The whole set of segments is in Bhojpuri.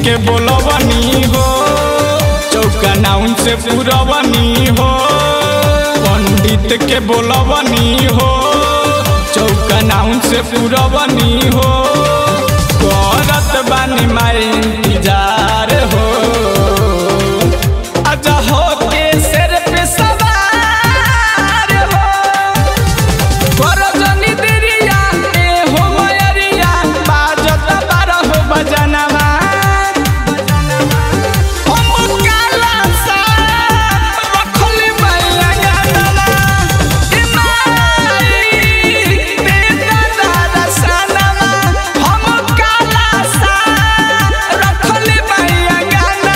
के बोलवनी हो चौका नाउन से पुरवनी हो पंडित के बोलवनी हो चौका नाउन से पुरवनी हो करत बानी माई इंतजार हो आजा हो के सिर पे सवार हो करजनी दिरिया ए हो मयरिया बाजत बारह बजनवा हम काला सा रखली मैया गाना ए माई ते दादा सनवा हम काला सा रखली मैया गाना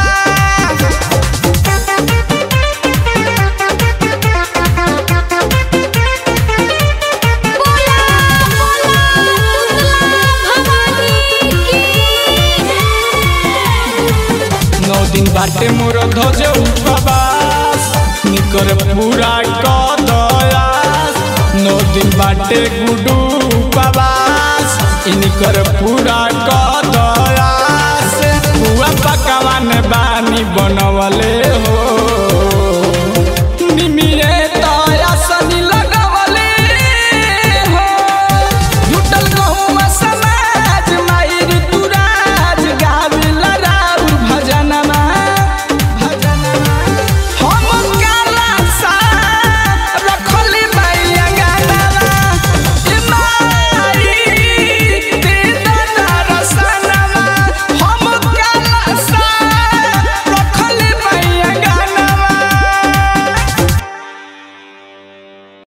बोला बोला भवानी की नौ दिन बाटे मोर ध्वज उपवास निकर पूरा कदयास नौ दिन बाटे गुडू उपवास इनकर पूरा कदयास हुआ पकवान बानी बनवले